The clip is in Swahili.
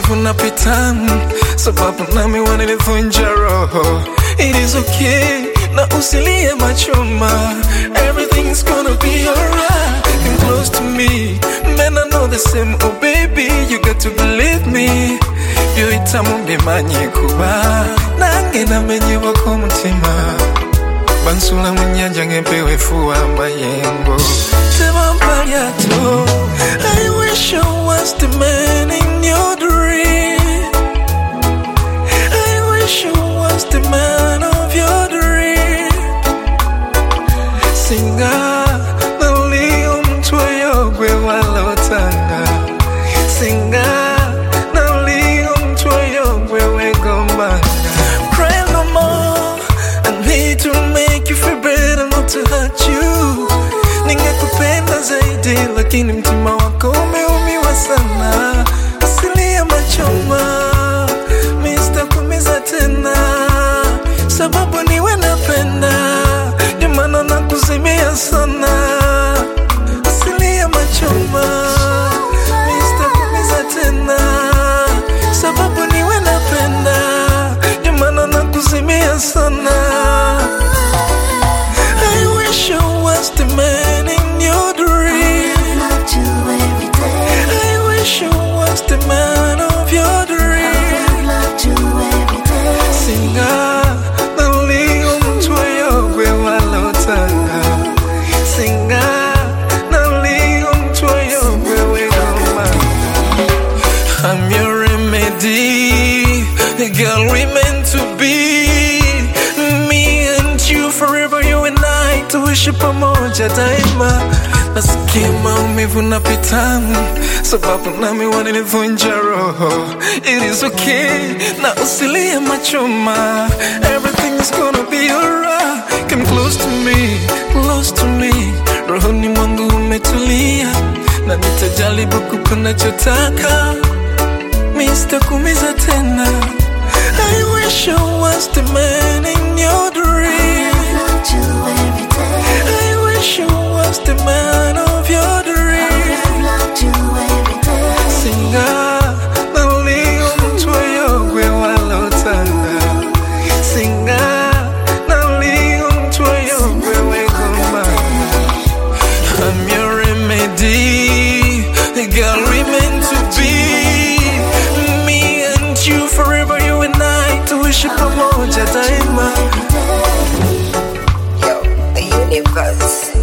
maumivu napita, sababu nami wananivunja roho. It is okay, na usilie machoma. Everything's gonna be alright. Come close to me, man. I know the same. Oh baby, you got to believe me. Byoyitamu mbimanye kuba nange namenyebwa k'omutima bansula mu nnyanja ng'empewo efuwa amayengo tebampa lyato I wish I was the man in your dream I wish I was the man of your dream singa nali omutwe gwe walotanga singa nali omutwe gwe wegombanga Pray no more I need to make you feel better not to hurt you ningekupenda zaidi lakini mtima wako umeumiwa sana asilia machoma Mr. kumiza tena sababu niwe napenda ndio maana nakuzimia sana asilia machoma Mr. kumiza tena sababu niwe napenda ndio maana nakuzimia sana I wish I was the man in your dream Loved you every day. I wish I was the man of your dream Loved you every day. Singa nali umutwe gwe walotanga Singa nali umutwe gwe wegoma I'm your remedy Girl we meant to be Me and you forever you and I Tuishi pamoja daima Nasikia maumivu napita Sababu nami wananivunja roho It is okay na usilie machoma Everything's gonna be alright Come close to me, close to me Rohoni mwangu umetulia Na nitajaribu kukunachotaka Mr. Kumiza tena I wish I was the man in your dream Loved you every day. I wish I was the man of your dream Loved you every day. Singa nali umutwe gwe walotanga Singa nali umutwe gwe wegoma I'm your remedy Girl we meant to be Me and you forever you and I Tuishi pamoja daima Yo, the universe.